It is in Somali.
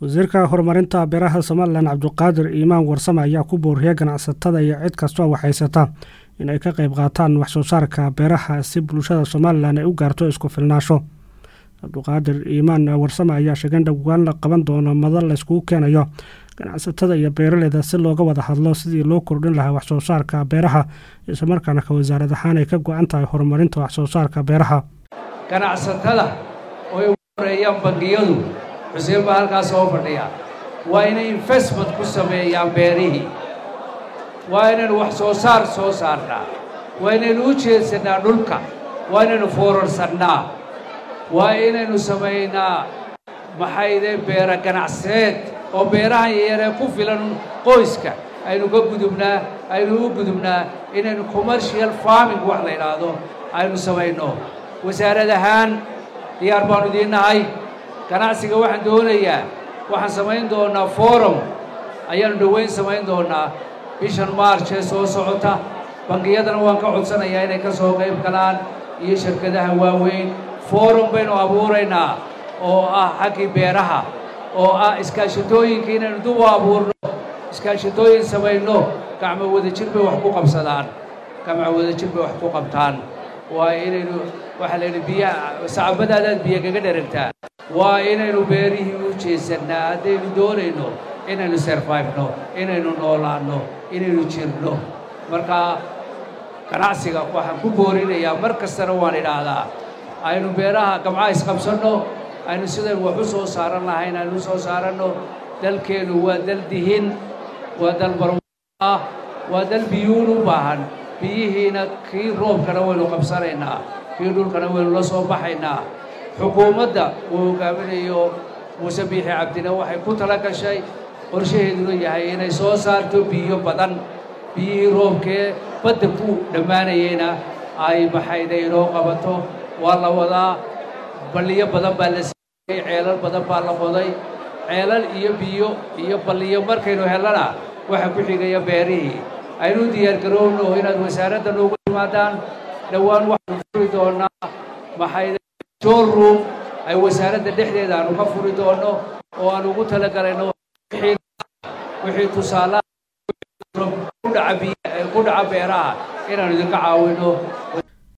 wasiirka horumarinta beeraha somalilan cabdiqaadir iimaan warsame ayaa ku booriyay ganacsatada iyo cid kastoo waxhaysata in ay ka qayb qaataan waxsoo saarka beeraha si bulshada somalilan ay u gaarto isku filnaasho cabdiqaadir iimaan warsame ayaa sheegay in dhowaan la qaban doono madal layskugu keenayo ganacsatada iyo beeraleyda si looga wada hadlo sidii loo kordhin lahaa waxsoo saarka beeraha islamarkaana ka wasaarad ahaan ay ka go-an tahay horumarinta waxsoo saarka beeraha ganacsatada oo ay ugu horeeyaan bangiyadu xuseen baa halkaas soo fadhiya waa inay investment ku sameeyaan beerihii waa inaynu wax soo saar soo saarnaa waa inaynu u jeedsannaa dhulka waa inaynu foorarsanaa waa inaynu samaynaa maxayde beera ganacseed oo beerahan yaryaree ku filan qoyska aynu ka gudubnaa aynu u gudubnaa inaynu commercial farming wax la yidhaahdo aynu samayno wasaarad ahaan diyaar baanu idiin nahay ganacsiga waxaan doonayaa waxaan samayn doonnaa forum ayaanu dhowayn samayn doonnaa bishan march ee soo socota bangiyadana waan ka codsanayaa inay ka soo qayb galaan iyo shirkadaha waaweyn forum baynu abuuraynaa oo ah xaggii beeraha oo ah iskaashatooyinka inaynu dub u abuurno iskaashatooyin samayno gacmo wadajir bay wax ku qabsadaan gacmo wadajir bay wax ku qabtaan waa inaynu waxaa la yidhi biyaha sacabadaadaad biyo kaga dheragtaa waa inaynu beerihii u jeesannaa haddaynu doonayno inaynu serfayfno inaynu noolaanno inaynu jirno marka ganacsiga waxaan ku boorinayaa mar kastana waan idhaahdaa aynu beeraha gamcaha isqabsanno aynu sidaynu wax u soo saaran lahayn aynu u soo saaranno dalkeennu waa dal dihin waa dal barwaah waa dal biyuun u baahan biyihiina kii roobkana waynu qabsanaynaa kii dhulkana waynu la soo baxaynaa xukuumadda uu hogaaminayo muuse biixi cabdina waxay ku tala gashay qorshaheeduna yahay inay soo saarto biyo badan biyihii roobkee badda ku dhammaanayeyna ay maxayda inoo qabato waa la wadaa balliyo badan baa la siiyey ceelal badan baa la qoday ceelal iyo biyo iyo balliyo markaynu hellana waxa ku xigaya beerihii aynu diyaargaroowno inaad wasaaradda noogu timaadaan dhowaan waxaanu furi doonnaa maxayda showroom ay wasaaradda dhexdeeda aanu ka furi doonno oo aan ugu talagalayno wixii tusaalaha ku dhaca beeraha inaanu idinka caawinno